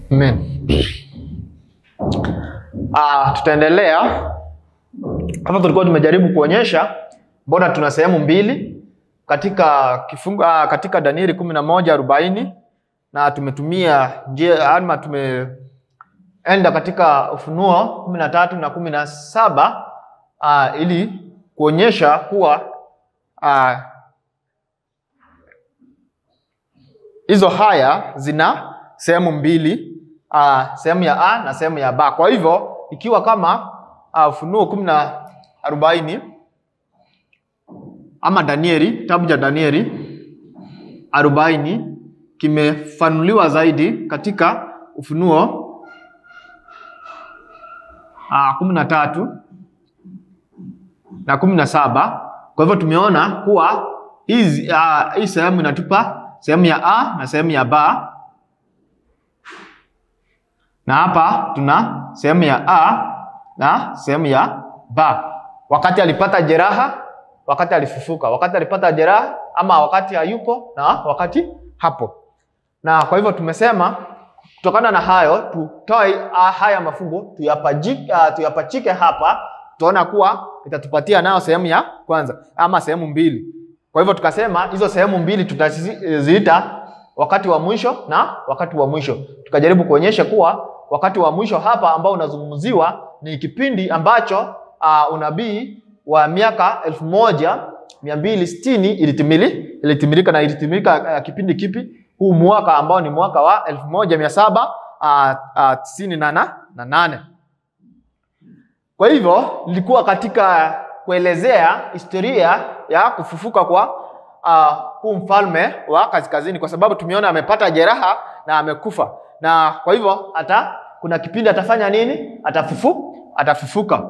Amen. Ah, tutaendelea hapa. Tulikuwa tumejaribu kuonyesha mbona tuna sehemu mbili katika kifungu, ah, katika Danieli kumi na moja arobaini na tumetumia njia ama tumeenda katika Ufunuo kumi na tatu na kumi na saba ah, ili kuonyesha kuwa ah, hizo haya zina sehemu mbili uh, sehemu ya A na sehemu ya B. Kwa hivyo ikiwa kama uh, Ufunuo kumi na arobaini ama Danieli, kitabu cha Danieli arobaini kimefanuliwa zaidi katika Ufunuo uh, kumi na tatu na kumi na saba. Kwa hivyo tumeona kuwa hizi uh, hii sehemu inatupa sehemu ya A na sehemu ya B na hapa tuna sehemu ya A na sehemu ya B. Wakati alipata jeraha, wakati alifufuka, wakati alipata jeraha, ama wakati hayupo na wakati hapo. Na kwa hivyo tumesema kutokana na hayo tutoe haya mafungu tuyapachike, uh, tuyapachike hapa, tutaona kuwa itatupatia nayo sehemu ya kwanza ama sehemu mbili. Kwa hivyo tukasema hizo sehemu mbili tutaziita wakati wa mwisho na wakati wa mwisho. Tukajaribu kuonyesha kuwa wakati wa mwisho hapa ambao unazungumziwa ni kipindi ambacho uh, unabii wa miaka elfu moja mia mbili sitini ilitimili ilitimilika na ilitimilika uh, kipindi kipi? Huu mwaka ambao ni mwaka wa elfu moja mia saba uh, uh, tisini na, na, na nane. Kwa hivyo nilikuwa katika kuelezea historia ya kufufuka kwa uh, huu mfalme wa kaskazini, kwa sababu tumeona amepata jeraha na amekufa, na kwa hivyo hata kuna kipindi atafanya nini? Atafufu, atafufuka.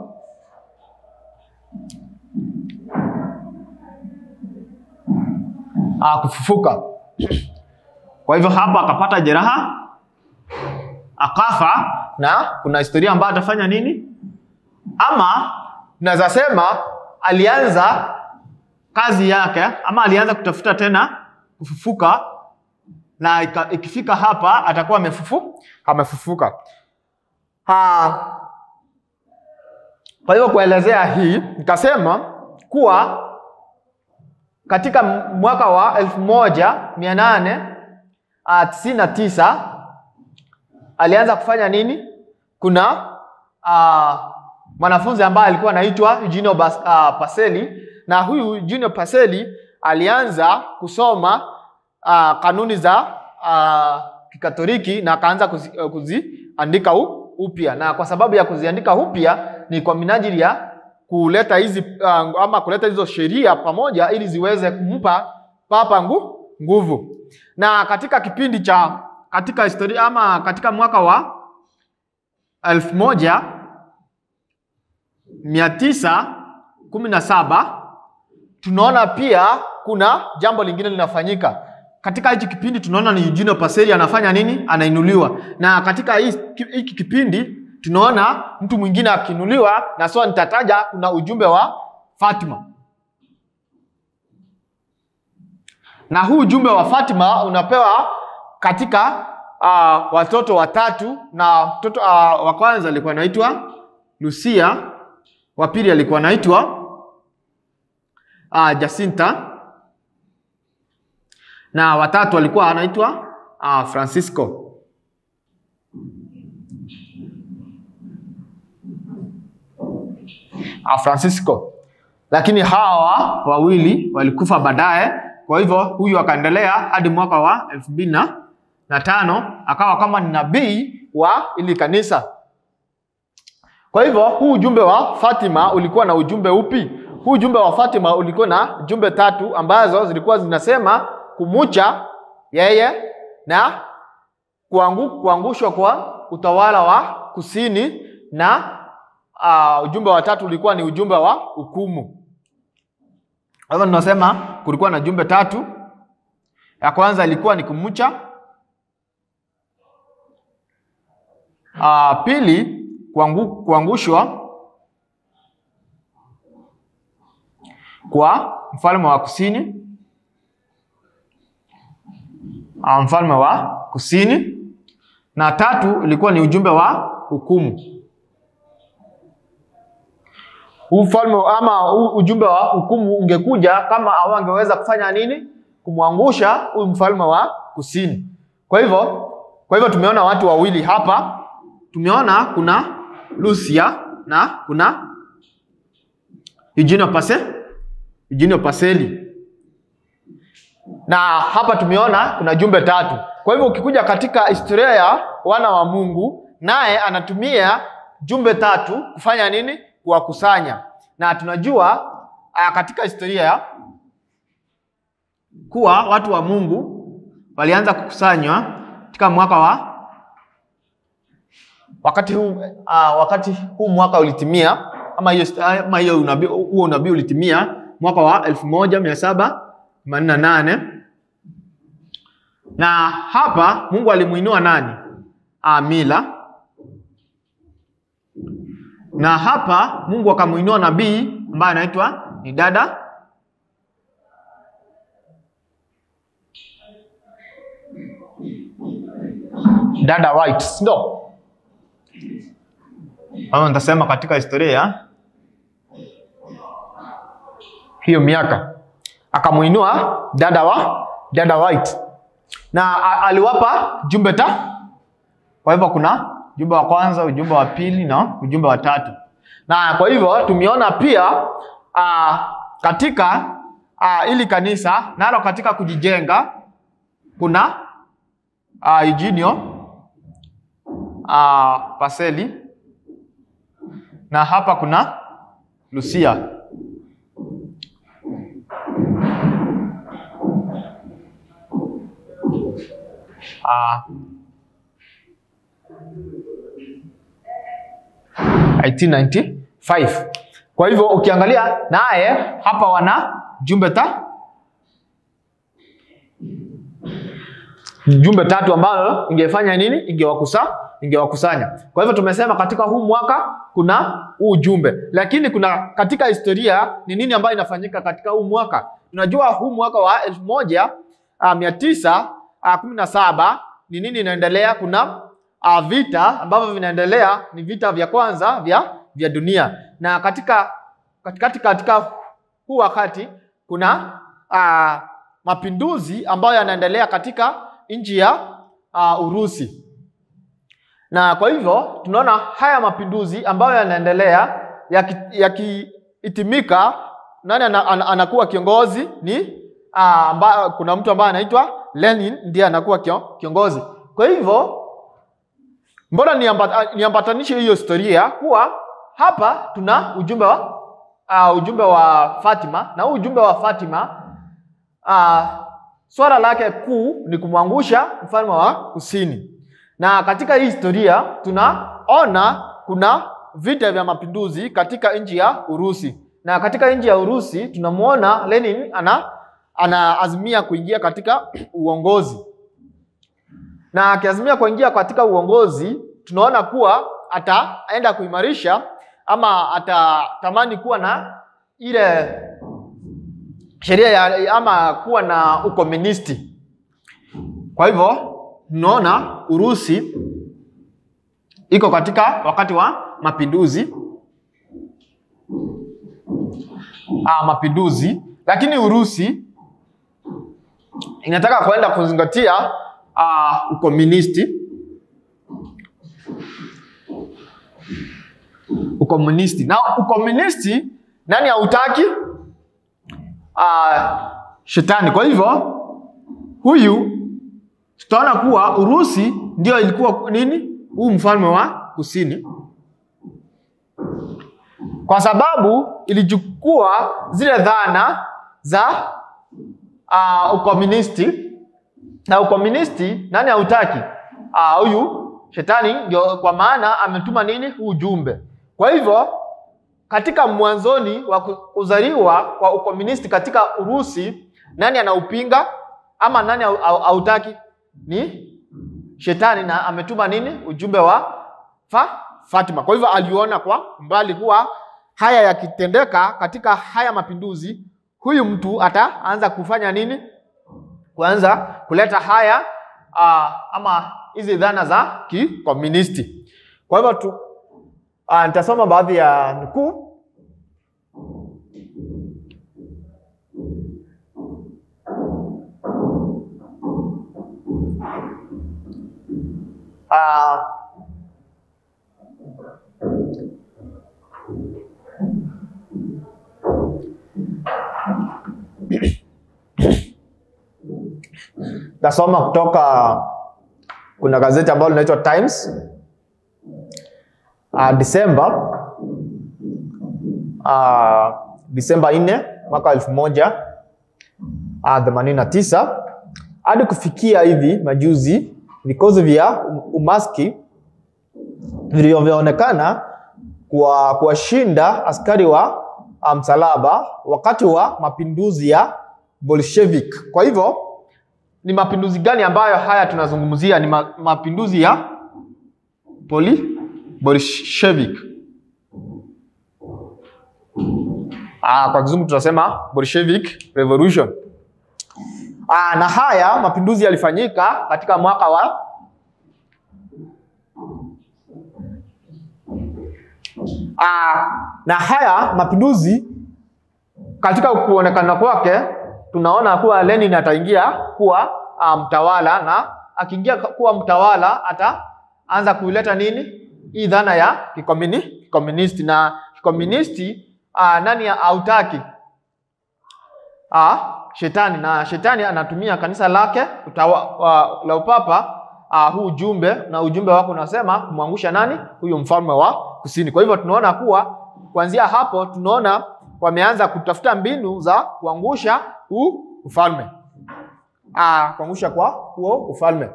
Uh, kufufuka. Kwa hivyo hapa akapata jeraha akafa, na kuna historia ambayo atafanya nini, ama naweza sema alianza kazi yake ama alianza kutafuta tena kufufuka, na ikifika hapa atakuwa amefufu amefufuka. Ha, kwa hivyo kuelezea hii nikasema kuwa katika mwaka wa elfu moja mia nane tisini na tisa alianza kufanya nini? Kuna uh, mwanafunzi ambaye alikuwa anaitwa Eugenio uh, Paseli na huyu Junior Paseli alianza kusoma uh, kanuni za uh, Kikatoliki na akaanza kuzi, uh, kuziandika upya, na kwa sababu ya kuziandika upya ni kwa minajili ya kuleta hizi uh, ama kuleta hizo sheria pamoja ili ziweze kumpa papa ngu, nguvu. Na katika kipindi cha katika historia ama katika mwaka wa elfu moja mia tisa kumi na saba tunaona pia kuna jambo lingine linafanyika katika hichi kipindi. Tunaona ni Eugenio Paseli anafanya nini? Anainuliwa. Na katika hiki kipindi tunaona mtu mwingine akiinuliwa, na sio nitataja, kuna ujumbe wa Fatima, na huu ujumbe wa Fatima unapewa katika uh, watoto watatu, na mtoto uh, wa kwanza alikuwa anaitwa Lucia, wa pili alikuwa anaitwa Uh, Jacinta na watatu alikuwa anaitwa uh, Francisco. Uh, Francisco, lakini hawa wawili walikufa baadaye. Kwa hivyo huyu akaendelea hadi mwaka wa elfu mbili na tano akawa kama ni nabii wa ili kanisa. Kwa hivyo huu ujumbe wa Fatima ulikuwa na ujumbe upi? Huu ujumbe wa Fatima ulikuwa na jumbe tatu ambazo zilikuwa zinasema kumucha yeye na kuangu, kuangushwa kwa utawala wa kusini na uh, ujumbe wa tatu ulikuwa ni ujumbe wa hukumu. Kwa hivyo tunasema kulikuwa na jumbe tatu. Ya kwanza ilikuwa ni kumucha, uh, pili kuangu, kuangushwa kwa mfalme wa kusini, mfalme wa kusini, na tatu ilikuwa ni ujumbe wa hukumu. Ufalme ama huu ujumbe wa hukumu ungekuja kama hawangeweza kufanya nini? Kumwangusha huyu mfalme wa kusini. Kwa hivyo, kwa hivyo tumeona watu wawili hapa. Tumeona kuna Lucia na kuna Eugenio Pase, Eugenio Paseli. Na hapa tumeona kuna jumbe tatu. Kwa hivyo ukikuja katika historia ya wana wa Mungu, naye anatumia jumbe tatu kufanya nini? Kuwakusanya. Na tunajua aya, katika historia kuwa watu wa Mungu walianza kukusanywa katika mwaka wa wakati huu uh, wakati huu mwaka ulitimia ama hiyo ama hiyo unabii huo unabii ulitimia mwaka wa elfu moja mia saba themanini na nane na hapa Mungu alimuinua nani? Amila. Na hapa Mungu akamuinua nabii ambaye anaitwa ni dada dada White, ndio ama nitasema katika historia ya hiyo miaka akamuinua dada wa dada White na a- aliwapa jumbe ta. Kwa hivyo kuna ujumbe wa kwanza, ujumbe wa pili na ujumbe wa tatu, na kwa hivyo tumeona pia a, katika a, ili kanisa nalo katika kujijenga kuna a, Eugenio a, Paseli na hapa kuna Lucia. Ah, 1895. Kwa hivyo ukiangalia naye hapa wana jumbe ta jumbe tatu ambalo ingefanya nini? Ingewakusa ingewakusanya. Kwa hivyo tumesema katika huu mwaka kuna huu ujumbe, lakini kuna katika historia ni nini ambayo inafanyika katika huu mwaka? Tunajua huu mwaka wa elfu moja uh, mia tisa uh, kumi na saba ni nini inaendelea? Kuna uh, vita ambavyo vinaendelea, ni vita vya kwanza vya vya dunia, na katika katikati katika huu wakati kuna uh, mapinduzi ambayo yanaendelea katika nchi ya uh, Urusi na kwa hivyo tunaona haya mapinduzi ambayo yanaendelea yakihitimika, yaki nani ana, ana, anakuwa kiongozi ni aa, amba, kuna mtu ambaye anaitwa Lenin ndiye anakuwa kio, kiongozi. Kwa hivyo mbona niambata, niambatanishe hiyo historia kuwa hapa tuna ujumbe wa uh, ujumbe wa Fatima na huu ujumbe wa Fatima uh, swala lake kuu ni kumwangusha mfalme wa kusini na katika hii historia tunaona kuna vita vya mapinduzi katika nchi ya Urusi, na katika nchi ya Urusi tunamwona Lenin ana anaazimia kuingia katika uongozi, na akiazimia kuingia katika uongozi, tunaona kuwa ataenda kuimarisha ama atatamani kuwa na ile sheria ya ama kuwa na ukomunisti. Kwa hivyo tunaona Urusi iko katika wakati wa mapinduzi ah, mapinduzi, lakini Urusi inataka kuenda kuzingatia ah, ukomunisti ukomunisti na ukomunisti nani hautaki? Ah, shetani. Kwa hivyo huyu tutaona kuwa Urusi ndio ilikuwa nini, huu mfalme wa kusini, kwa sababu ilichukua zile dhana za uh, ukomunisti na ukomunisti nani hautaki? Huyu uh, shetani ndio, kwa maana ametuma nini huu ujumbe. Kwa hivyo katika mwanzoni wa kuzaliwa kwa ukomunisti katika Urusi, nani anaupinga ama nani hautaki? Ni shetani, na ametuma nini ujumbe wa fa, Fatima. Kwa hivyo aliona kwa mbali kuwa haya yakitendeka katika haya mapinduzi, huyu mtu ataanza kufanya nini? Kuanza kuleta haya uh, ama hizi dhana za kikomunisti. Kwa hivyo tu uh, nitasoma baadhi ya nukuu uh, Tasoma kutoka kuna gazeti ambalo linaitwa Times uh, Disemba uh, Disemba 4 mwaka elfu moja uh, themanini na tisa hadi kufikia hivi majuzi, vikosi vya umaski vilivyoonekana kwa kuwashinda askari wa msalaba wakati wa mapinduzi ya Bolshevik. Kwa hivyo ni mapinduzi gani ambayo haya tunazungumzia? Ni ma, mapinduzi ya poli Bolshevik. Ah, kwa kizungu tunasema Bolshevik Revolution. Ah, na haya mapinduzi yalifanyika katika mwaka wa ah, na haya mapinduzi katika kuonekana kwake tunaona kuwa Lenin ataingia kuwa mtawala, na akiingia kuwa mtawala ataanza kuileta nini hii dhana ya kikomuni, kikomunisti na kikomunisti aa, nani hautaki shetani, na shetani anatumia kanisa lake utawa, wa, la upapa aa, huu ujumbe na ujumbe wake unasema kumwangusha nani huyu mfalme wa kusini. Kwa hivyo tunaona kuwa kuanzia hapo tunaona wameanza kutafuta mbinu za kuangusha huu ufalme ah, kuangusha kwa huo ufalme.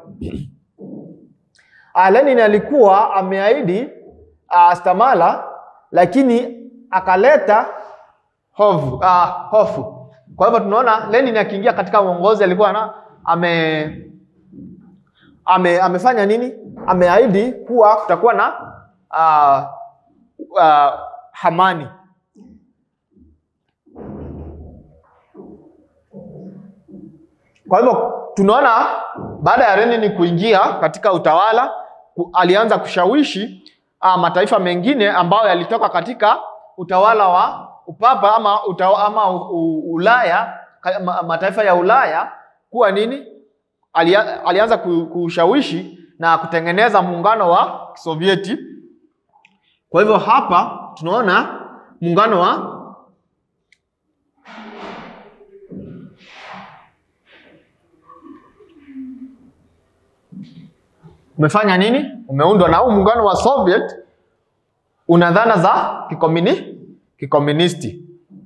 Ah, Lenin alikuwa ameahidi ah, stamala lakini akaleta hofu, ah, hofu. Kwa hivyo tunaona Lenin akiingia katika uongozi alikuwa na ame, ame amefanya nini? Ameahidi kuwa kutakuwa na ah, ah, amani Kwa hivyo tunaona baada ya Lenin kuingia katika utawala ku, alianza kushawishi uh, mataifa mengine ambayo yalitoka katika utawala wa upapa ama, utawa, ama u, u, Ulaya ma, mataifa ya Ulaya kuwa nini, alia, alianza kushawishi na kutengeneza muungano wa Sovieti. Kwa hivyo hapa tunaona muungano wa umefanya nini? Umeundwa na huu muungano wa Soviet una dhana za kikomuni kikomunisti.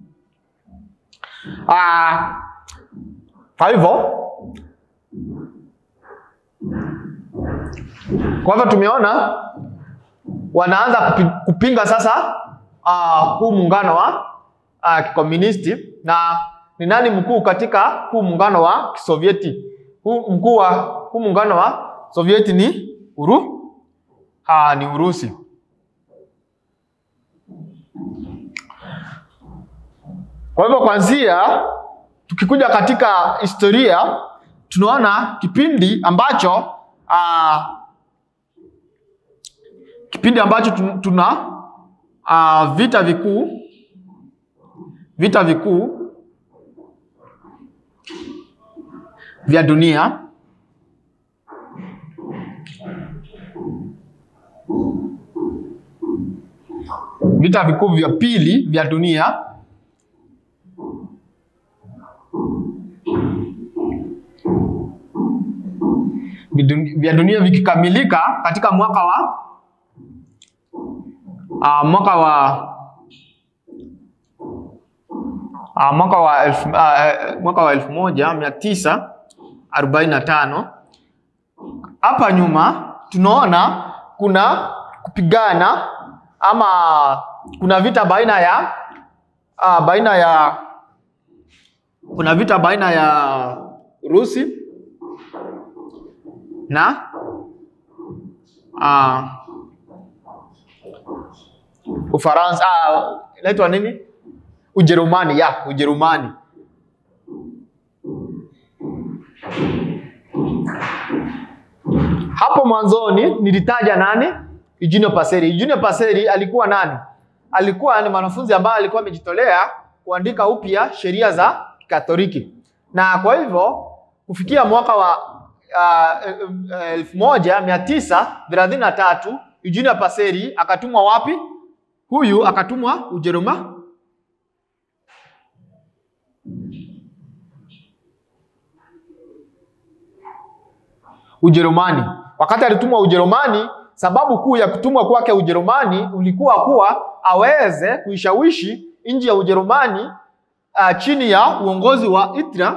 Ah, kwa hivyo kwa hivyo tumeona wanaanza kupi, kupinga sasa uh, huu muungano wa uh, kikomunisti na ni nani mkuu katika huu muungano wa Kisovieti? Huu mkuu wa huu muungano wa Sovieti ni uru ha, ni Urusi. Kwa hivyo kwanzia, tukikuja katika historia tunaona kipindi ambacho aa, kipindi ambacho tuna aa, vita vikuu vita vikuu vya dunia vita vikuu vya pili vya dunia vya dunia vikikamilika katika mwaka wa uh, mwaka wa uh, mwaka wa elfu, uh, mwaka wa elfu moja mia tisa arobaini na tano. Hapa nyuma tunaona kuna kupigana ama kuna vita baina ya uh, baina ya kuna vita baina ya Urusi na uh, Ufaransa uh, inaitwa nini? Ujerumani ya Ujerumani. Hapo mwanzoni nilitaja nani? Eugenio Paseri. Eugenio Paseri alikuwa nani? Alikuwa ni mwanafunzi ambaye alikuwa amejitolea kuandika upya sheria za Katoliki, na kwa hivyo kufikia mwaka wa uh, elfu moja mia tisa thelathini na tatu Eugenio Paseri akatumwa wapi? Huyu akatumwa Ujerumani Ujerumani. Wakati alitumwa Ujerumani, sababu kuu ya kutumwa kwake Ujerumani ulikuwa kuwa aweze kuishawishi nchi ya Ujerumani uh, chini ya uongozi wa Hitler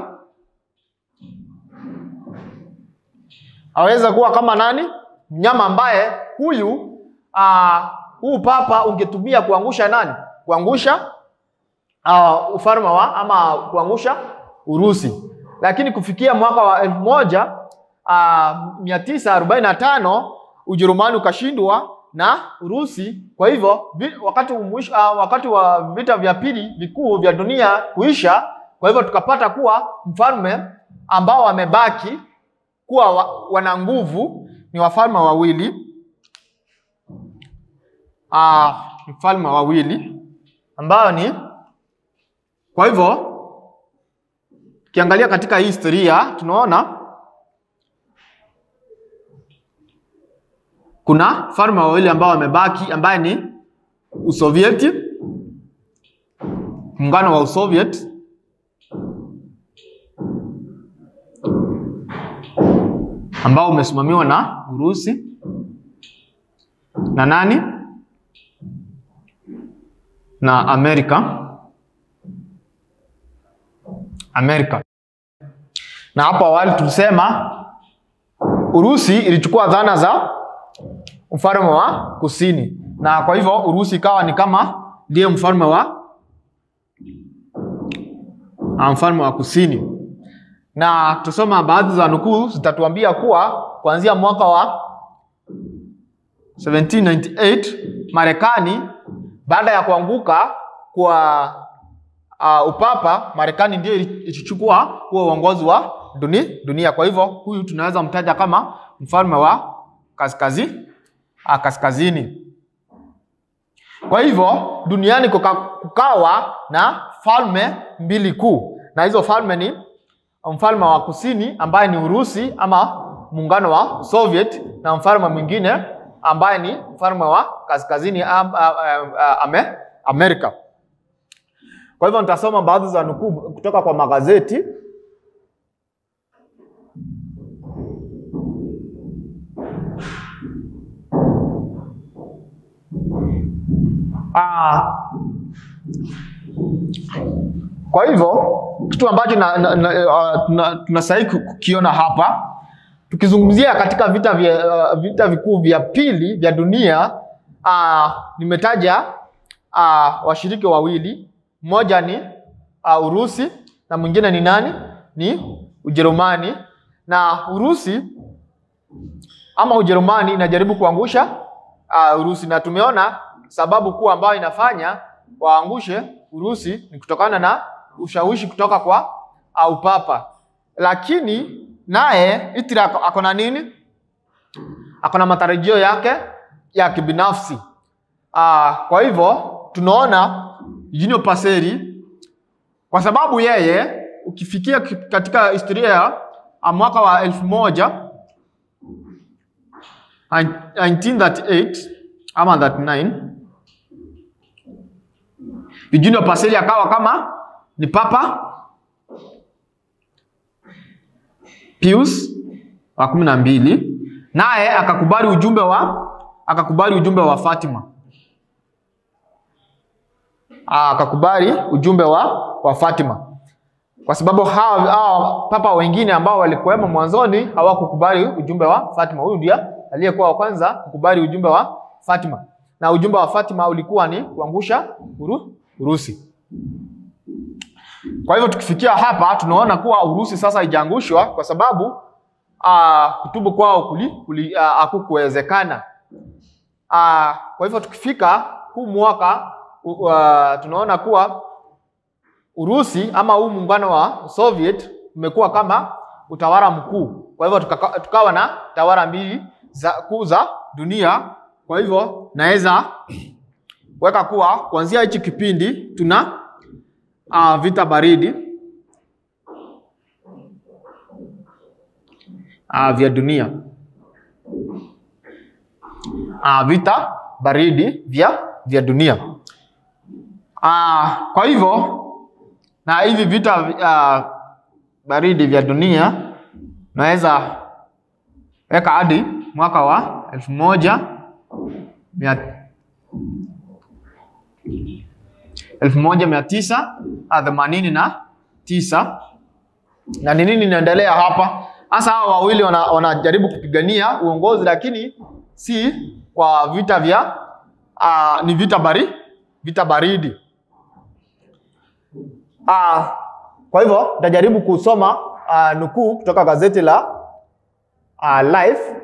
aweze kuwa kama nani, mnyama ambaye huyu uh, huu papa ungetumia kuangusha nani, kuangusha uh, ufalme wa ama kuangusha Urusi, lakini kufikia mwaka wa elfu moja Uh, mia tisa arobaini na tano Ujerumani ukashindwa na Urusi. Kwa hivyo vi, wakati, umuish, uh, wakati wa vita vya pili vikuu vya dunia kuisha, kwa hivyo tukapata kuwa mfalme ambao wamebaki kuwa wa, wana nguvu ni wafalme wawili uh, mfalme wawili ambao ni kwa hivyo ukiangalia katika hii historia tunaona kuna falme wawili ambao wamebaki ambaye ni Usovieti, muungano wa Usoviet ambao umesimamiwa na Urusi na nani na Amerika Amerika. Na hapo awali tulisema Urusi ilichukua dhana za mfalme wa kusini, na kwa hivyo Urusi ikawa ni kama ndiye mfalme wa mfalme wa kusini. Na tusoma baadhi za nukuu zitatuambia kuwa kuanzia mwaka wa 1798 Marekani baada ya kuanguka kwa uh, upapa, Marekani ndio ilichukua huo uongozi wa dunia, dunia. Kwa hivyo huyu tunaweza mtaja kama mfalme wa kaskazini a kaskazini. Kwa hivyo duniani kuka, kukawa na falme mbili kuu, na hizo falme ni mfalme wa kusini ambaye ni Urusi ama muungano wa Soviet, na mfalme mwingine ambaye ni mfalme wa kaskazini am, a, a, ame, Amerika. Kwa hivyo nitasoma baadhi za nukuu kutoka kwa magazeti. Ah, kwa hivyo kitu ambacho tunastahili kukiona hapa tukizungumzia katika vita vya uh, vita vikuu vya pili vya dunia uh, nimetaja uh, washiriki wawili, mmoja ni uh, Urusi na mwingine ni nani? Ni Ujerumani. Na Urusi ama Ujerumani inajaribu kuangusha uh, Urusi na tumeona sababu kuu ambayo inafanya waangushe Urusi ni kutokana na ushawishi kutoka kwa uh, upapa, lakini naye Hitler ako na nini? Ako na matarajio yake ya kibinafsi. Uh, kwa hivyo tunaona Eugenio Paseri kwa sababu yeye ukifikia katika historia ya mwaka wa elfu moja 1938 ama 39 Eugenio Paseri akawa kama ni papa Pius wa kumi na mbili, naye akakubali ujumbe wa akakubali ujumbe wa Fatima, akakubali ujumbe wa, wa Fatima kwa sababu hawa, hawa papa wengine ambao walikuwemo mwanzoni hawakukubali ujumbe wa Fatima. Huyu ndiye aliyekuwa wa kwanza kukubali ujumbe wa Fatima, na ujumbe wa Fatima ulikuwa ni kuangusha uru, Urusi. Kwa hivyo tukifikia hapa tunaona kuwa Urusi sasa haijaangushwa kwa sababu uh, kutubu kwao kuli, kuli, uh, hakukuwezekana. Uh, kwa hivyo tukifika huu mwaka uh, tunaona kuwa Urusi ama huu muungano wa Soviet umekuwa kama utawala mkuu. Kwa hivyo tuka, tukawa na tawala mbili za kuu za dunia. Kwa hivyo naweza weka kuwa kuanzia hichi kipindi tuna uh, vita baridi uh, vya dunia uh, vita baridi vya vya dunia uh, kwa hivyo na hivi vita uh, baridi vya dunia naweza weka hadi mwaka wa elfu moja mia elfu moja mia tisa themanini na tisa na ni nini inaendelea hapa hasa hao wawili wana- wanajaribu kupigania uongozi lakini si kwa vita vya uh, ni vita bari vita baridi uh, kwa hivyo nitajaribu kusoma uh, nukuu kutoka gazeti la uh, Life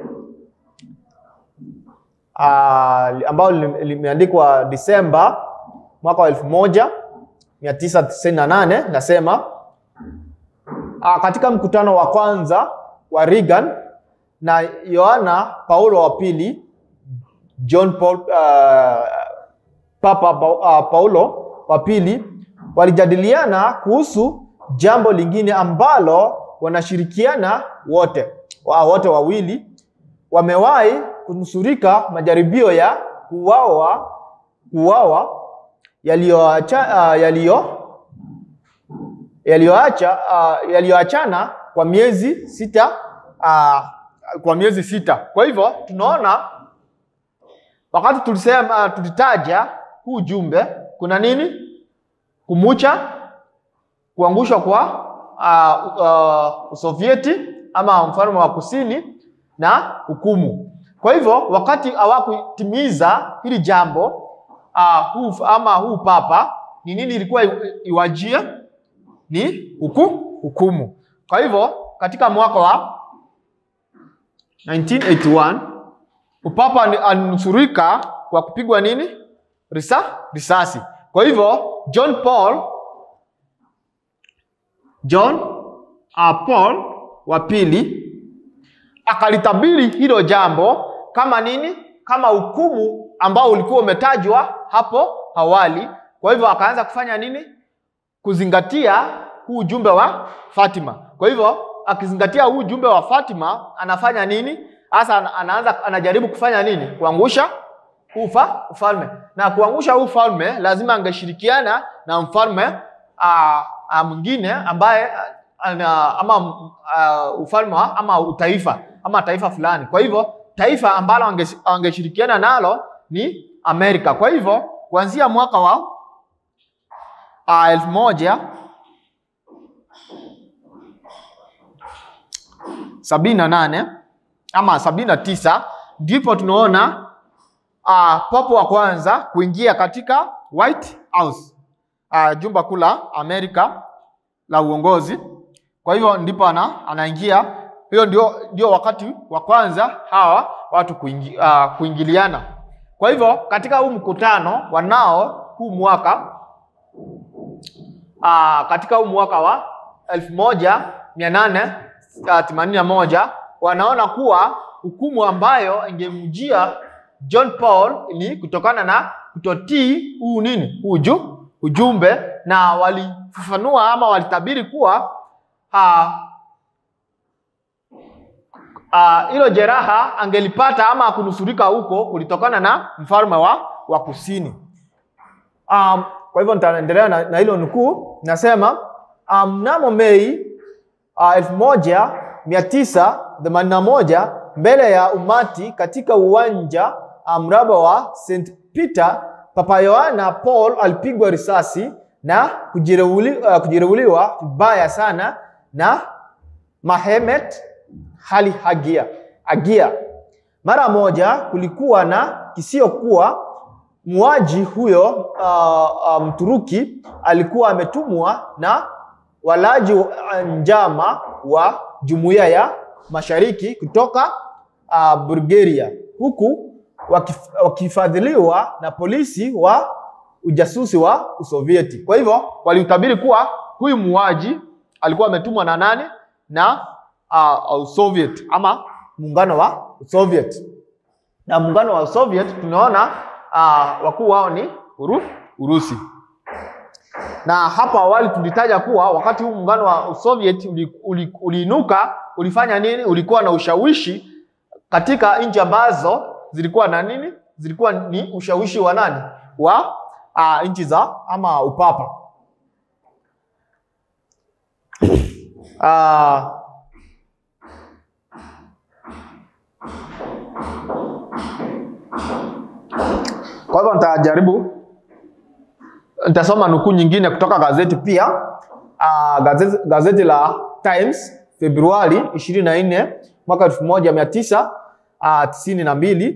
uh, ambalo lim- limeandikwa Disemba mwaka wa elfu moja mia tisa tisini na nane nasema uh, katika mkutano wa kwanza wa Reagan na Yohana Paulo wa pili John Paul, uh, Papa Pa- uh, Paulo wa pili walijadiliana kuhusu jambo lingine ambalo wanashirikiana wote wa, wote wawili wamewahi kunusurika majaribio ya kuuawa kuuawa yaliyoacha uh, yaliyo yaliyoacha uh, yaliyoachana kwa miezi sita uh, kwa miezi sita. Kwa hivyo tunaona wakati tulisema uh, tulitaja huu jumbe kuna nini? Kumucha, kuangushwa kwa uh, uh, Usovieti ama mfalme wa kusini na hukumu. Kwa hivyo wakati hawakutimiza hili jambo uh, huu, ama huu papa ni nini ilikuwa i- iwajie? Ni huku, hukumu. Kwa hivyo katika mwaka wa 1981 upapa ni- alinusurika kwa kupigwa nini? Risa, risasi. Kwa hivyo John Paul John uh, Paul wa pili akalitabiri hilo jambo kama nini? Kama hukumu ambao ulikuwa umetajwa hapo awali. Kwa hivyo akaanza kufanya nini? Kuzingatia huu ujumbe wa Fatima. Kwa hivyo akizingatia huu ujumbe wa Fatima anafanya nini? Hasa ana- anaanza anajaribu kufanya nini? Kuangusha huu ufa- ufalme. Na kuangusha huu ufalme lazima angeshirikiana na mfalme ah, ah, mwingine ambaye ah, ana, ama uh, ufalme wa- ama utaifa ama taifa fulani. Kwa hivyo taifa ambalo ange- angeshirikiana nalo ni Amerika. Kwa hivyo kuanzia mwaka wa uh, elfu moja sabini na nane ama sabini na tisa ndipo tunaona uh, popo wa kwanza kuingia katika White House uh, jumba kuu la Amerika la uongozi. Kwa hivyo ndipo ana, anaingia. Hiyo ndio, ndio wakati wa kwanza hawa watu kuingi, uh, kuingiliana. Kwa hivyo katika huu mkutano wanao huu mwaka uh, katika huu mwaka wa elfu moja mia nane themanini na moja wanaona kuwa hukumu ambayo ingemjia John Paul ni kutokana na kutotii huu nini huu ju- ujumbe, na walifafanua ama walitabiri kuwa ah, ah, hilo jeraha angelipata ama kunusurika huko kulitokana na mfalme wa, wa kusini. Um, kwa hivyo nitaendelea na, na hilo nukuu, nasema ah, mnamo Mei uh, elfu moja mia tisa themanini na moja mbele ya umati katika uwanja uh, mraba wa St Peter, Papa Yohana Paul alipigwa risasi na kujeruhuli, uh, kujeruhiwa vibaya sana na Mahemet hali hagia, agia. Mara moja kulikuwa na kisio kuwa muuaji huyo uh, uh, Mturuki alikuwa ametumwa na walaji wa njama wa jumuiya ya mashariki kutoka uh, Bulgaria huku wakif, wakifadhiliwa na polisi wa ujasusi wa Usovieti. Kwa hivyo waliutabiri kuwa huyu muuaji alikuwa ametumwa na nani? Na uh, Soviet ama muungano wa Soviet. Na muungano wa Soviet tunaona uh, wakuu wao ni Uru, Urusi. Na hapo awali tulitaja kuwa wakati huu muungano wa Soviet uli- uli- uliinuka, ulifanya nini? Ulikuwa na ushawishi katika nchi ambazo zilikuwa na nini? Zilikuwa ni ushawishi wa nani? Wa uh, nchi za ama upapa. Uh, kwa hivyo nitajaribu nitasoma nukuu nyingine kutoka gazeti pia. Uh, gazeti, gazeti la Times Februari 24 mwaka 1992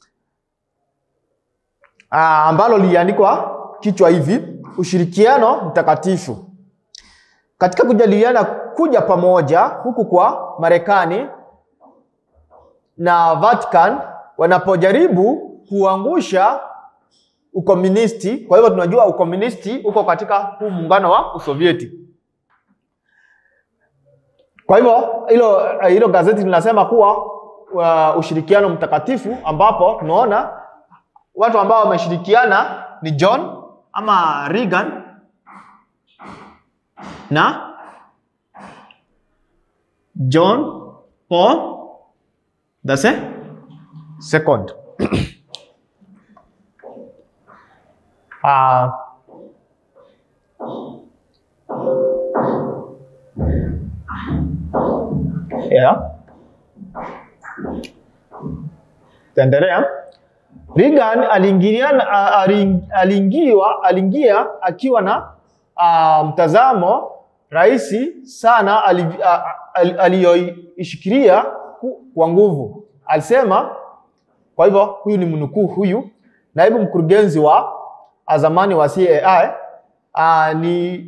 uh, ambalo liliandikwa kichwa hivi: ushirikiano mtakatifu katika kujadiliana kuja pamoja huku kwa Marekani na Vatican wanapojaribu kuangusha ukomunisti. Kwa hivyo tunajua ukomunisti uko katika huu muungano wa Usovieti. Kwa hivyo hilo hilo gazeti linasema kuwa uh, ushirikiano mtakatifu, ambapo tunaona watu ambao wameshirikiana ni John ama Reagan na John Paul the se second. Ah, yeah. Taendelea. Reagan aliingiliana a- aling- aliingiwa aliingia akiwa na ah, mtazamo rahisi sana ali- a- a- aliyoishikilia ku- kwa nguvu. Alisema kwa hivyo huyu ni mnukuu huyu naibu mkurugenzi wa zamani wa CAI uh, ni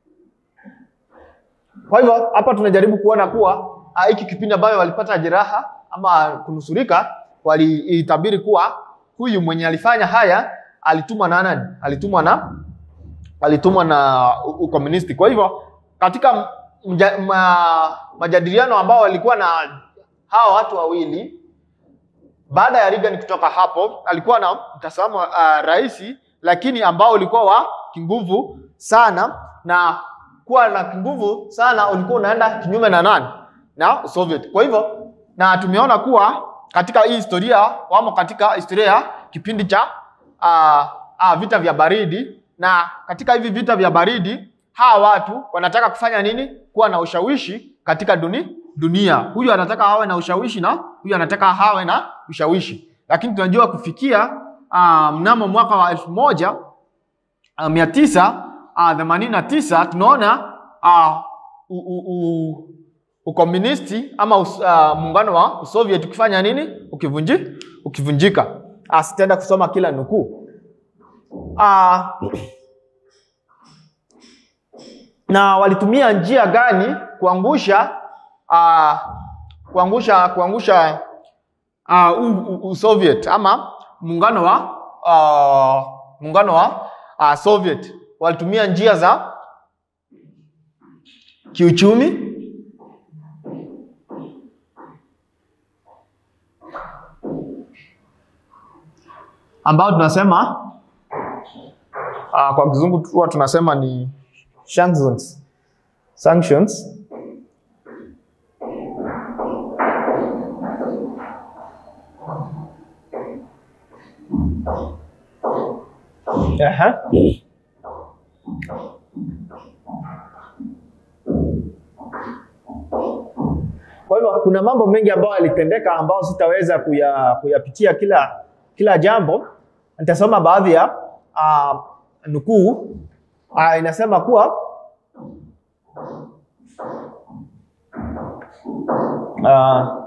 kwa hivyo hapa tunajaribu kuona kuwa ah, hiki kipindi ambayo walipata jeraha ama kunusurika, waliitabiri kuwa huyu mwenye alifanya haya alitumwa na nani? Alitumwa na alitumwa na u- ukomunisti. Kwa hivyo katika mja, ma, majadiliano ambao walikuwa na hawa watu wawili baada ya Reagan kutoka hapo, alikuwa na mtazamo uh, rahisi, lakini ambao ulikuwa wa kinguvu sana, na kuwa na kinguvu sana ulikuwa unaenda kinyume na nani? Na Soviet. Kwa hivyo na tumeona kuwa katika hii historia wamo katika historia ya kipindi cha uh, uh, vita vya baridi, na katika hivi vita vya baridi hawa watu wanataka kufanya nini? Kuwa na ushawishi katika duni, dunia. Huyu anataka awe na ushawishi na huyu anataka awe na ushawishi, lakini tunajua kufikia uh, mnamo mwaka wa elfu moja uh, mia tisa uh, themanini na tisa tunaona uh, u, u, u, ukomunisti ama us, uh, muungano wa Soviet ukifanya nini? Ukivunji, ukivunjika. Uh, sitaenda kusoma kila nukuu uh, na walitumia njia gani kuangusha uh, kuangusha kuangusha uh, u, u, u Soviet ama muungano wa uh, muungano wa uh, Soviet walitumia njia za kiuchumi ambao tunasema uh, kwa kizungu huwa tunasema ni sanctions sanctions Aha. Kwa hivyo kuna mambo mengi ambayo yalitendeka ambayo sitaweza kuya, kuyapitia kila kila jambo. Nitasoma baadhi ya uh, nukuu uh, inasema kuwa uh,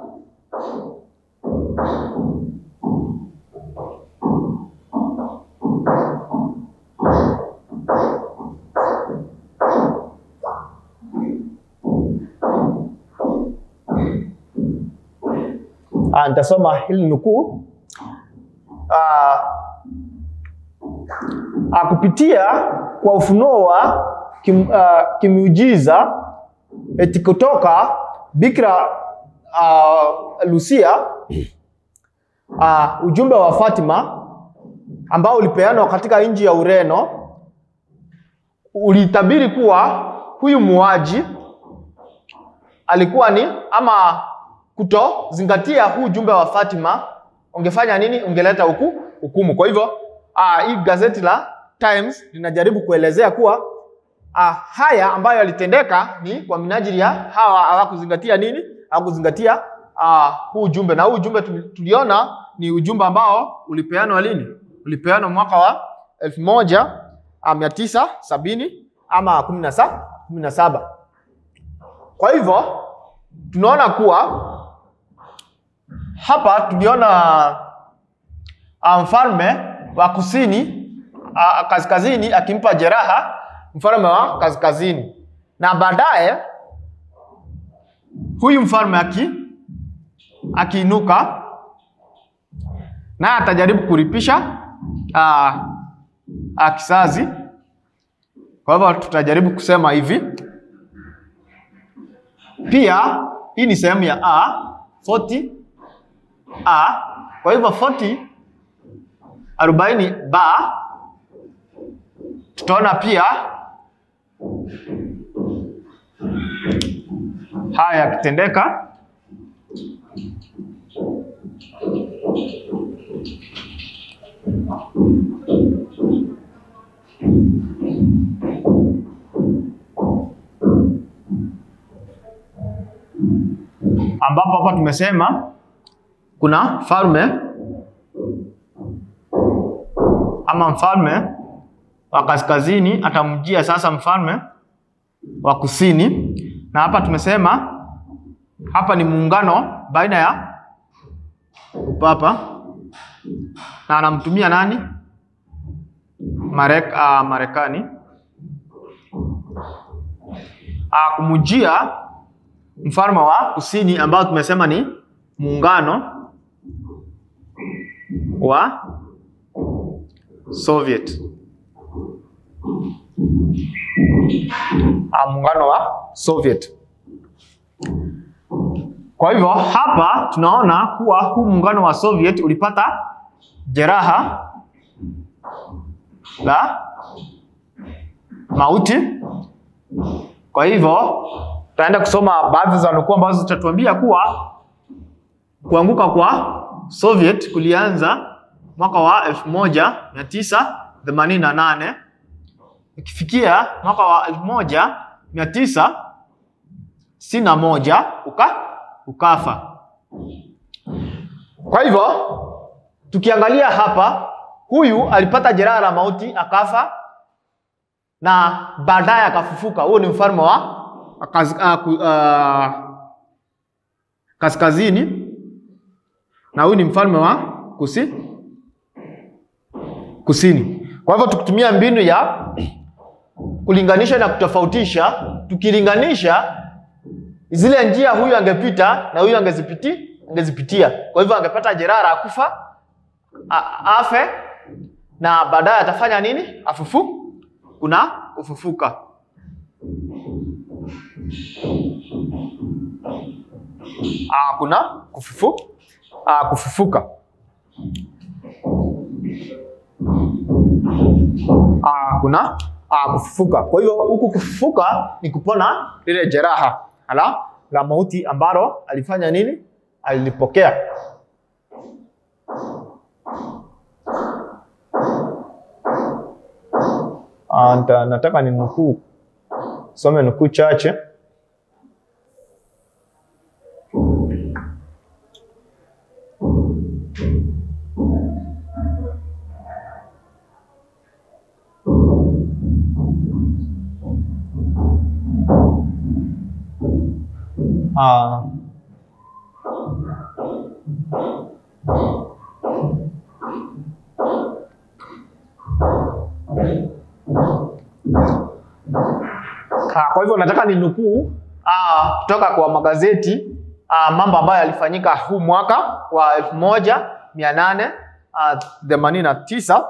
Ah, nitasoma hili nukuu. Ah, ah, kupitia kwa ufunuo wa kim, ah, kimiujiza eti kutoka Bikira uh, Lucia uh, ujumbe wa Fatima ambao ulipeanwa katika nchi ya Ureno ulitabiri kuwa huyu muuaji alikuwa ni ama kutozingatia huu ujumbe wa Fatima ungefanya nini? Ungeleta huku hukumu. Kwa hivyo ah, hii gazeti la Times linajaribu kuelezea kuwa ah, haya ambayo yalitendeka ni kwa minajili ya hawa hawakuzingatia nini? Hawakuzingatia ah, huu ujumbe, na huu ujumbe tuli- tuliona ni ujumbe ambao ulipeanwa lini? Ulipeanwa mwaka wa elfu moja ah, mia tisa sabini ama kumi na sa- kumi na saba. Kwa hivyo tunaona kuwa hapa tuliona ah, mfalme wa kusini ah, kaskazini akimpa jeraha mfalme wa kaskazini, na baadaye huyu mfalme aki akiinuka naye atajaribu kuripisha ah, ah, kisazi. Kwa hivyo tutajaribu kusema hivi pia hii ni sehemu ya a 40 a. Kwa hivyo 40 arobaini ba, tutaona pia haya yakitendeka. ambapo hapa tumesema kuna mfalme ama mfalme wa kaskazini atamjia sasa mfalme wa kusini, na hapa tumesema hapa ni muungano baina ya upapa na anamtumia nani? Marek, uh, Marekani uh, kumujia mfalme wa kusini ambao tumesema ni muungano wa Soviet. Ah, muungano wa Soviet. Kwa hivyo hapa tunaona kuwa huu muungano wa Soviet ulipata jeraha la mauti. Kwa hivyo tutaenda kusoma baadhi za nukuu ambazo zitatuambia kuwa kuanguka kwa Soviet kulianza mwaka wa 1988 ikifikia mwaka wa 1961 uka ukafa. Kwa hivyo tukiangalia hapa, huyu alipata jeraha la mauti akafa, na baadaye akafufuka. Huo ni mfalme wa Kaz, uh, ku- uh, kaskazini na huyu ni mfalme wa kusi, kusini. Kwa hivyo tukitumia mbinu ya kulinganisha na kutofautisha, tukilinganisha zile njia huyu angepita na huyu angezipiti angezipitia, kwa hivyo angepata jeraha la kufa a- afe, na baadaye atafanya nini? Afufu, kuna kufufuka. Ah, kuna kufufu, ah, kufufuka. Ah, kuna ah, kufufuka. Kwa hiyo huku kufufuka ni kupona lile jeraha ala la mauti ambalo alifanya nini? Alilipokea. Ah, nita- nataka ni nukuu some nukuu chache. Ah, Ah, kwa hivyo nataka ni nukuu ah, kutoka kwa magazeti ah, mambo ambayo yalifanyika huu mwaka wa elfu moja mia nane ah, themanini na tisa.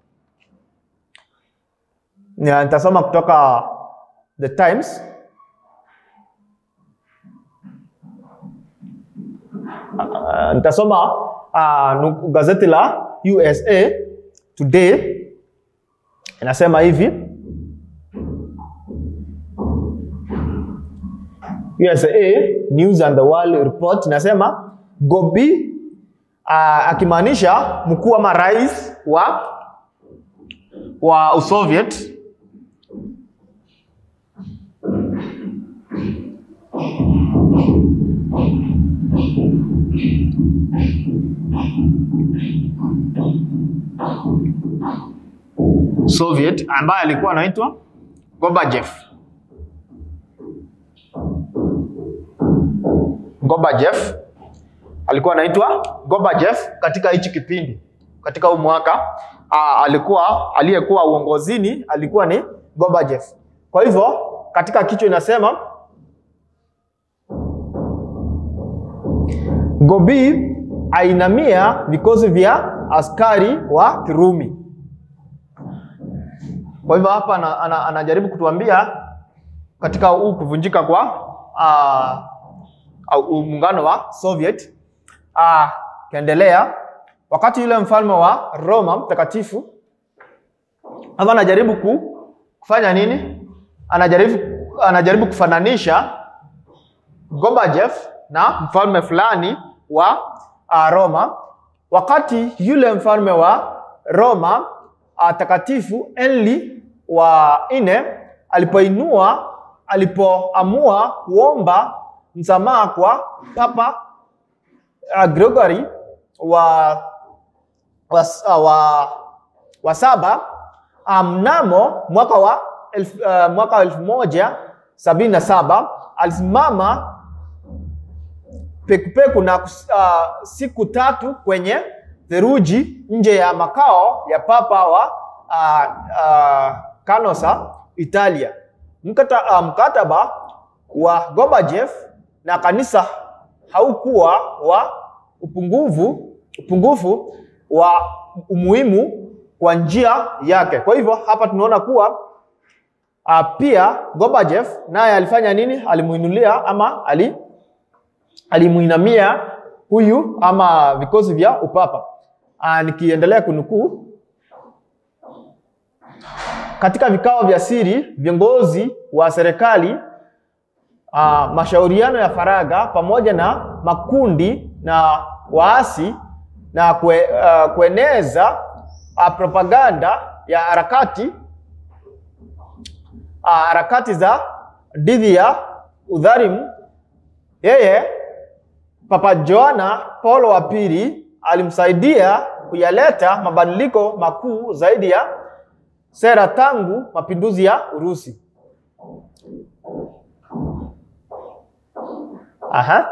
Na Nitasoma kutoka The Times. uh, nitasoma uh, nu- gazeti la USA Today inasema hivi USA News and the World Report inasema Gobi uh, akimaanisha mkuu ama rais wa wa Usoviet Soviet ambaye alikuwa anaitwa Gorbachev. Gorbachev alikuwa anaitwa Gorbachev katika hichi kipindi, katika huu mwaka aa, alikuwa aliyekuwa uongozini alikuwa ni Gorbachev. Kwa hivyo katika kichwa inasema Gobi ainamia vikosi vya askari wa Kirumi. Kwa hivyo hapa ana- ana- anajaribu kutuambia katika huu kuvunjika kwa ah, au muungano wa Soviet ah, kaendelea wakati yule mfalme wa Roma mtakatifu hapa anajaribu ku, kufanya nini? Anajaribu, anajaribu kufananisha Gorbachev na mfalme fulani wa uh, Roma, wakati yule mfalme wa Roma uh, takatifu Henry wa nne alipoinua alipoamua kuomba msamaha kwa Papa uh, Gregory wa wa, uh, wa, wa saba uh, mnamo mwaka wa elfu, uh, mwaka wa elfu moja sabini na saba alisimama pekupeku na kus- uh, siku tatu kwenye theluji nje ya makao ya papa wa uh, uh, Canossa, Italia. Mkata, uh, mkataba wa Gorbachev na kanisa haukuwa wa upungufu upungufu wa umuhimu kwa njia yake. Kwa hivyo hapa tunaona kuwa uh, pia Gorbachev naye alifanya nini? Alimuinulia ama ali alimuinamia huyu ama vikosi vya upapa. Aa, nikiendelea kunukuu, katika vikao vya siri viongozi wa serikali aa, mashauriano ya faragha pamoja na makundi na waasi na kue, uh, kueneza uh, propaganda ya harakati uh, harakati za dhidi ya udhalimu yeye Papa Joana Paulo wa pili alimsaidia kuyaleta mabadiliko makuu zaidi ya sera tangu mapinduzi ya Urusi. Aha.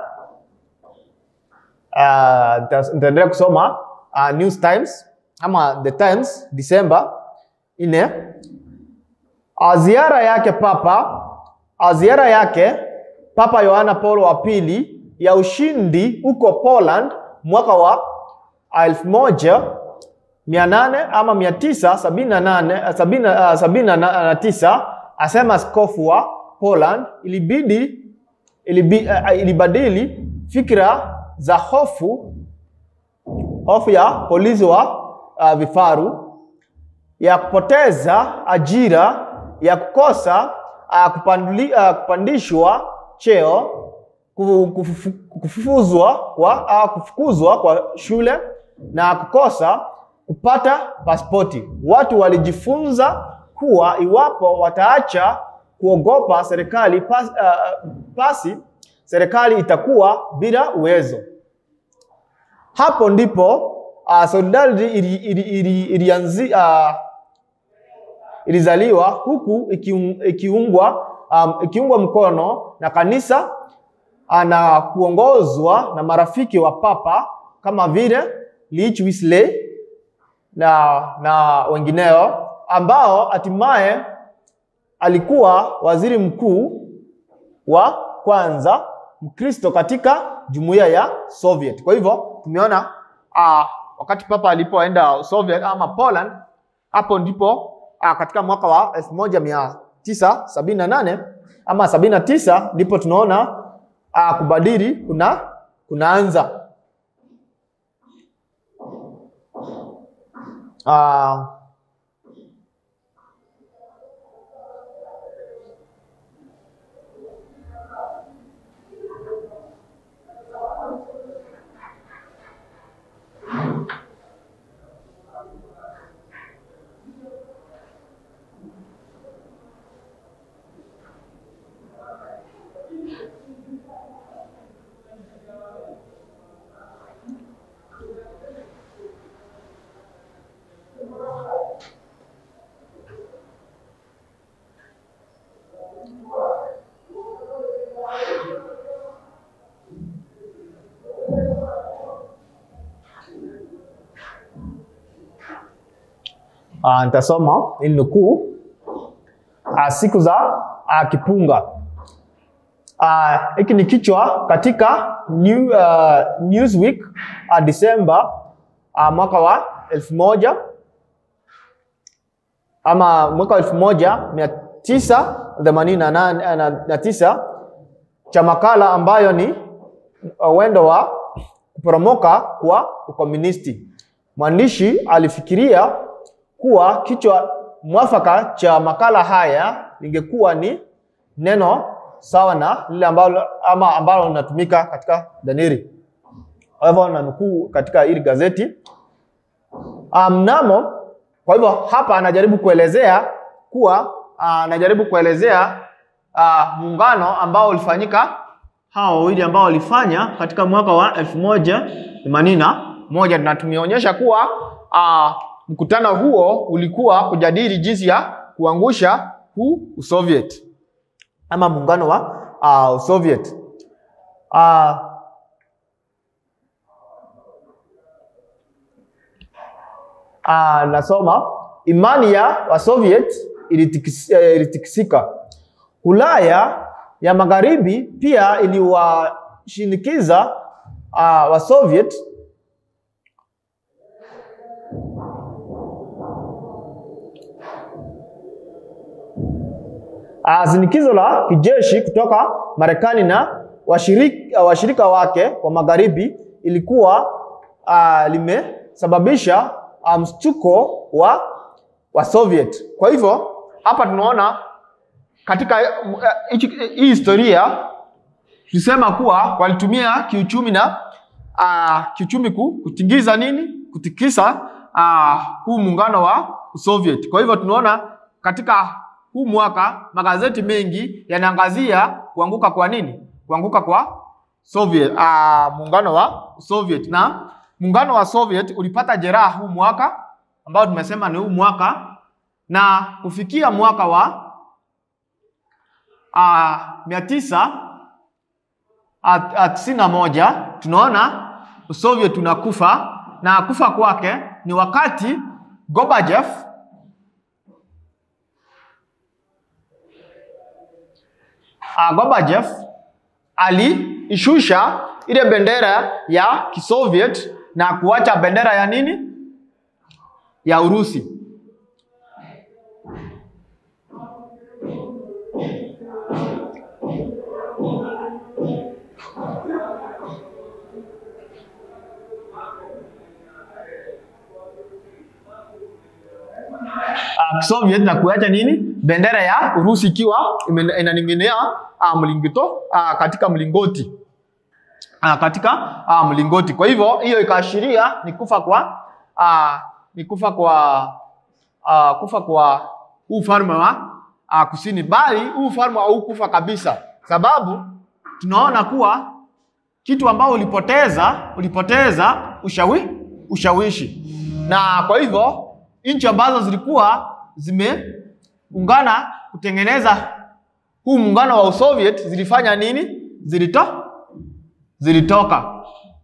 Uh, nita- nitaendelea kusoma uh, News Times ama The Times Disemba nne. Uh, ziara yake papa uh, ziara yake Papa Yohana Paulo wa pili ya ushindi huko Poland mwaka wa elfu moja mia nane ama mia tisa sabini na nane sabini na- sabini na na tisa asema askofu wa Poland ilibidi ilibi, uh, ilibadili fikra za hofu hofu ya polisi wa uh, vifaru ya kupoteza ajira ya kukosa uh, kupandili, uh, kupandishwa cheo ku- kufufu- kufukuzwa kwa, uh, kufukuzwa kwa shule na kukosa kupata pasipoti. Watu walijifunza kuwa iwapo wataacha kuogopa serikali pas, uh, basi serikali itakuwa bila uwezo. Hapo ndipo uh, Solidarity ili, ili, ili, ilianzi, uh, ilizaliwa huku ikiung- ikiungwa um, ikiungwa mkono na kanisa uh, na kuongozwa na marafiki wa papa kama vile Lich Wesley na, na wengineo ambao hatimaye alikuwa waziri mkuu wa kwanza Mkristo katika jumuiya ya Soviet. Kwa hivyo tumeona uh, wakati papa alipoenda Soviet ama Poland, hapo ndipo uh, katika mwaka wa elfu moja mia tisa sabini na nane ama sabini na tisa ndipo tunaona uh, kubadili kuna kunaanza. Ah, Ah, nitasoma ili nukuu ah, siku za ah, kipunga. Ah, hiki ni kichwa katika New, ah, Newsweek ah, Disemba ah, mwaka wa elfu moja ama mwaka wa elfu moja mia tisa themanini na nane- na- na tisa cha makala ambayo ni uwendo wa kuporomoka kwa ukomunisti. Mwandishi alifikiria kuwa kichwa mwafaka cha makala haya lingekuwa ni neno sawa na lile ambalo ama ambalo linatumika katika Danieli. Kwa hivyo na nukuu katika hili gazeti Ah, mnamo. Kwa hivyo hapa anajaribu kuelezea kuwa ah, anajaribu kuelezea ah, muungano ambao ulifanyika hawa wawili ambao walifanya katika mwaka wa elfu moja themanini na moja na tumeonyesha kuwa ah, mkutano huo ulikuwa kujadili jinsi ya kuangusha huu Usoviet ama muungano wa uh, Soviet. Uh, uh, nasoma imani ya Wasoviet ilitikis- eh, ilitikisika. Ulaya ya magharibi pia iliwashinikiza uh, Wasoviet uh, shinikizo la kijeshi kutoka Marekani na washirika, washirika wake wa magharibi ilikuwa uh, limesababisha uh, mshtuko wa wa Soviet. Kwa hivyo hapa tunaona katika uh, hichi- hii historia tulisema kuwa walitumia kiuchumi na uh, kiuchumi ku- kutingiza nini, kutikisa uh, huu muungano wa Soviet. Kwa hivyo tunaona katika huu mwaka magazeti mengi yanaangazia kuanguka kwa nini, kuanguka kwa Soviet, uh, muungano wa Soviet na muungano wa Soviet ulipata jeraha huu mwaka ambao tumesema ni huu mwaka na kufikia mwaka wa uh, mia tisa at- at- tisini na moja tunaona Soviet unakufa na kufa kwake ni wakati Gorbachev uh, Gorbachev aliishusha ile bendera ya Kisoviet na kuacha bendera ya nini ya Urusi. uh, Soviet na kuacha nini bendera ya Urusi ikiwa ime- inaning'inia uh, mlingito uh, katika mlingoti uh, katika uh, mlingoti. Kwa hivyo hiyo ikaashiria ni kufa kwa uh, ni kufa kwa uh, kufa kwa huu ufalme wa uh, kusini, bali huu ufalme haukufa kabisa, sababu tunaona kuwa kitu ambao ulipoteza ulipoteza ushawi, ushawishi na kwa hivyo nchi ambazo zilikuwa zimeungana kutengeneza huu muungano wa Usoviet zilifanya nini? Zilito, zilitoka.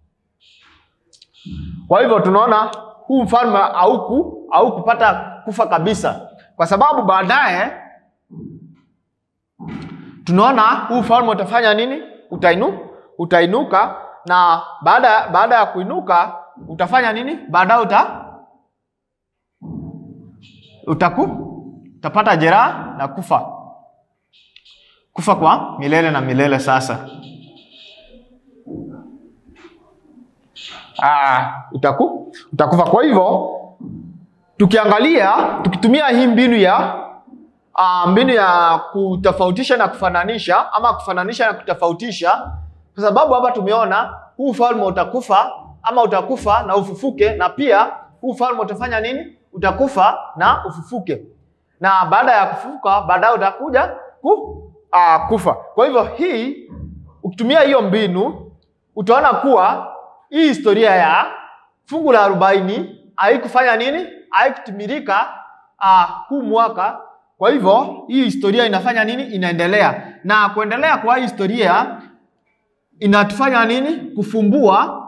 Kwa hivyo tunaona huu mfalme hauku haukupata kufa kabisa, kwa sababu baadaye tunaona huu ufalme utafanya nini? Utainu, utainuka na baada baada ya kuinuka utafanya nini? Baadaye uta utaku utapata jeraha na kufa kufa kwa milele na milele. Sasa ah, utaku, utakufa. Kwa hivyo tukiangalia, tukitumia hii mbinu ya ah, mbinu ya kutofautisha na kufananisha ama kufananisha na kutofautisha, kwa sababu hapa tumeona huu ufalme utakufa ama utakufa na ufufuke, na pia huu ufalme utafanya nini? Utakufa na ufufuke, na baada ya kufufuka baadaye utakuja ku, uh, kufa. Kwa hivyo hii ukitumia hiyo mbinu utaona kuwa hii historia ya fungu la arobaini haikufanya nini, haikutimilika uh, huu mwaka. Kwa hivyo hii historia inafanya nini? Inaendelea, na kuendelea kwa hii historia inatufanya nini? Kufumbua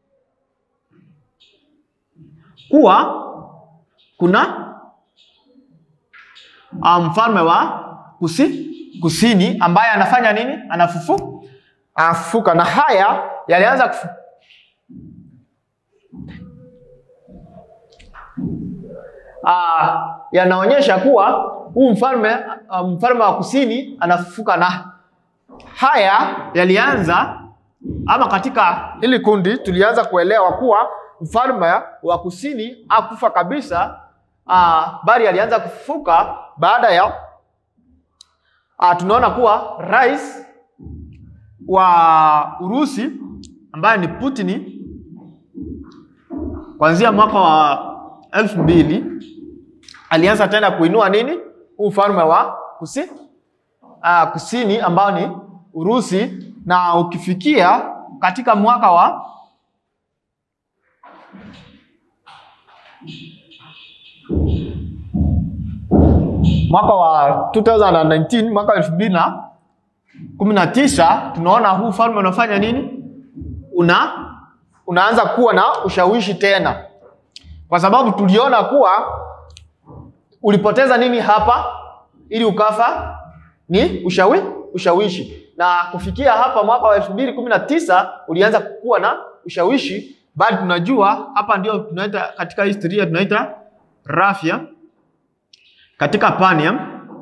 kuwa kuna mfalme um, wa kusi, kusini ambaye anafanya nini? Anafufu anafufuka, na haya yalianza kufu... Ah, yanaonyesha kuwa huu mfalme uh, mfalme wa kusini anafufuka, na haya yalianza ama katika hili kundi tulianza kuelewa kuwa mfalme wa kusini akufa kabisa, uh, bali alianza kufufuka baada ya uh, tunaona kuwa rais wa Urusi ambaye ni Putin kuanzia mwaka wa elfu mbili alianza tena kuinua nini huu ufalme wa kusi, uh, kusini ambao ni Urusi, na ukifikia katika mwaka wa mwaka wa 2019 mwaka elfu mbili na kumi na tisa tunaona huu ufalme unafanya nini? Una unaanza kuwa na ushawishi tena, kwa sababu tuliona kuwa ulipoteza nini hapa ili ukafa ni ushawi, ushawishi, na kufikia hapa mwaka wa elfu mbili kumi na tisa ulianza kuwa na ushawishi, bali tunajua hapa ndio tunaita katika historia tunaita rafia katika Panium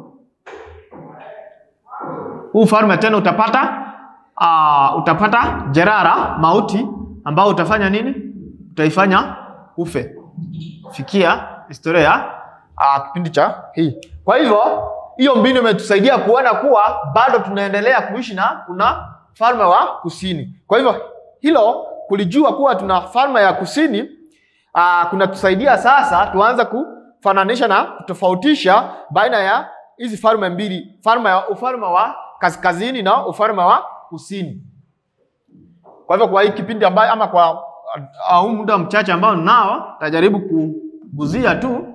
huu ufalme tena utapata uh, utapata jerara mauti, ambao utafanya nini? Utaifanya ufe. Fikia historia ya uh, kipindi cha hii. Kwa hivyo hiyo mbinu imetusaidia kuona kuwa bado tunaendelea kuishi na kuna falme wa kusini. Kwa hivyo hilo kulijua kuwa tuna falme ya kusini uh, kunatusaidia sasa tuanze kufananisha na kutofautisha baina ya hizi falme mbili, falme ya ufalme wa kaskazini na ufalme wa kusini. Kwa hivyo kwa hii kipindi ambayo ama kwa huu muda mchache ambao nao tajaribu kuguzia tu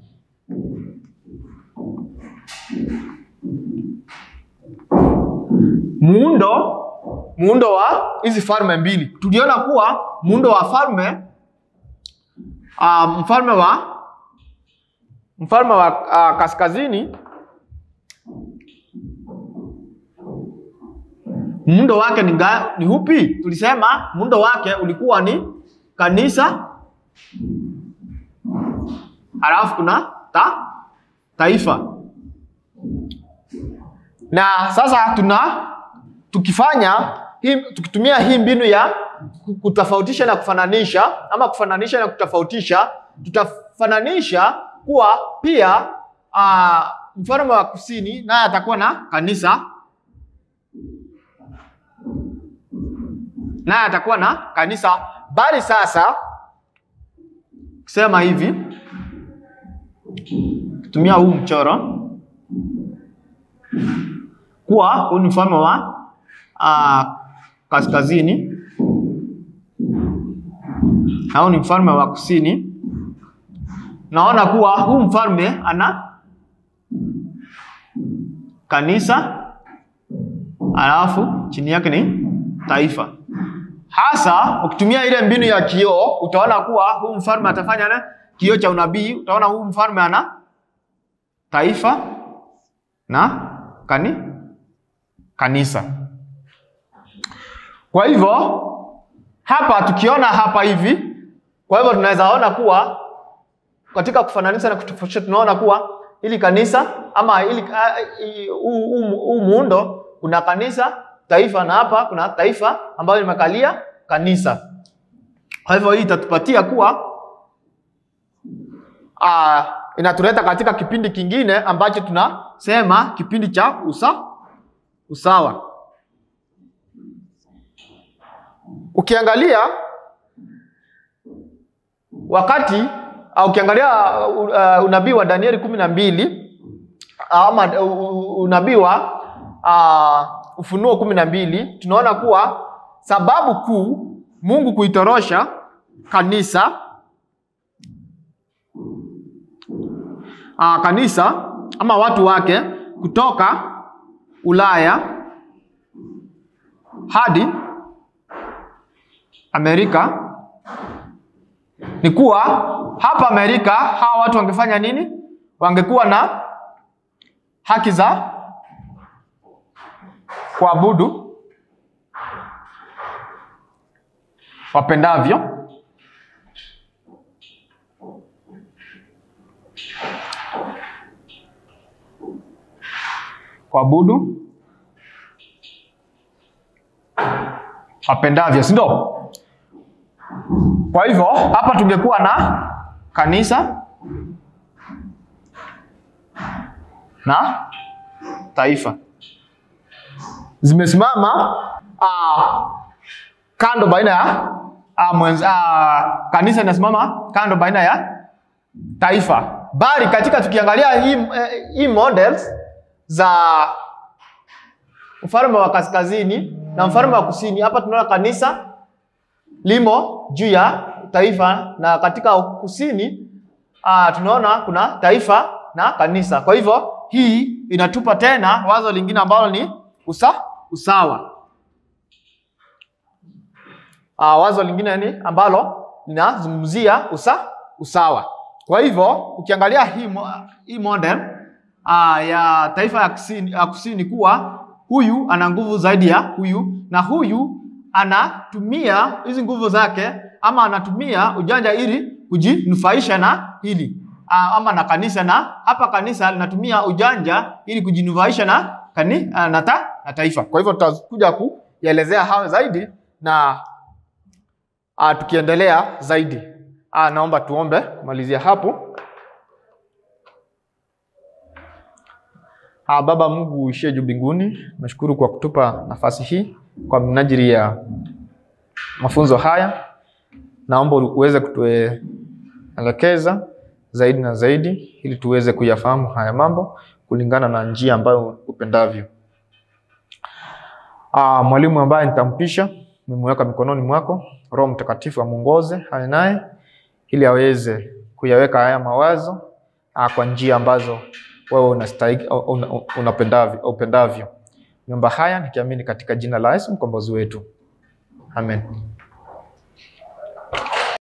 muundo muundo wa hizi falme mbili. Tuliona kuwa muundo wa falme uh, mfalme wa mfalme wa uh, kaskazini muundo wake ni, ga, ni upi? Tulisema muundo wake ulikuwa ni kanisa, halafu kuna ta, taifa. Na sasa tuna tukifanya hii, tukitumia hii mbinu ya kutofautisha na kufananisha ama kufananisha na kutofautisha, tutafananisha kuwa pia uh, mfalme wa kusini naye atakuwa na kanisa naye atakuwa na kanisa, bali sasa kusema hivi, tumia huu mchoro kuwa huu ni mfalme wa uh, kaskazini au ni mfalme wa kusini. Naona kuwa huu mfalme ana kanisa, alafu chini yake ni taifa. Hasa ukitumia ile mbinu ya kioo utaona kuwa huu mfalme atafanya na kioo cha unabii. Utaona huu mfalme ana taifa na kani kanisa. Kwa hivyo hapa tukiona hapa hivi, kwa hivyo tunaweza ona kuwa katika kufananisha na kutofautisha, tunaona kuwa ili kanisa ama ili huu muundo kuna kanisa taifa na hapa kuna taifa ambayo limekalia kanisa. Kwa hivyo hii itatupatia kuwa uh, inatuleta katika kipindi kingine ambacho tunasema kipindi cha usa, usawa. Ukiangalia wakati uh, ukiangalia uh, uh, unabii wa Danieli kumi na mbili ama uh, unabii wa uh, Ufunuo kumi na mbili tunaona kuwa sababu kuu Mungu kuitorosha kanisa uh, kanisa ama watu wake kutoka Ulaya hadi Amerika ni kuwa hapa Amerika hawa watu wangefanya nini? Wangekuwa na haki za kuabudu wapendavyo kuabudu wapendavyo, si ndio? Kwa hivyo hapa tungekuwa na kanisa na taifa zimesimama ah, kando baina ya ah, mwenza, ah, kanisa inasimama kando baina ya taifa, bali katika tukiangalia hii, eh, hii models za mfalme wa kaskazini na mfalme wa kusini, hapa tunaona kanisa limo juu ya taifa na katika kusini uh, tunaona kuna taifa na kanisa. Kwa hivyo hii inatupa tena wazo lingine ambalo ni usa, usawa. Uh, wazo lingine ni ambalo linazungumzia usa, usawa. Kwa hivyo ukiangalia hii, mo, hii model uh, ya taifa ya kusini, ya kusini kuwa huyu ana nguvu zaidi ya huyu na huyu anatumia hizi nguvu zake ama anatumia ujanja ili kujinufaisha na hili ama na kanisa, na hapa kanisa linatumia ujanja ili kujinufaisha na, kani, na, ta, na taifa. Kwa hivyo tutakuja kuyaelezea hayo zaidi na a, tukiendelea zaidi a, naomba tuombe kumalizia hapo. A, Baba Mungu uishie juu mbinguni, nashukuru kwa kutupa nafasi hii kwa minajili ya mafunzo haya, naomba uweze kutuelekeza zaidi na zaidi, ili tuweze kuyafahamu haya mambo kulingana na njia ambayo upendavyo. Ah, mwalimu ambaye nitampisha nimeweka mikononi mwako, Roho Mtakatifu amuongoze haya naye, ili aweze kuyaweka haya mawazo ah, kwa njia ambazo wewe unastahili unapendavyo upendavyo. Niomba haya nikiamini katika jina la Yesu mkombozi wetu. Amen.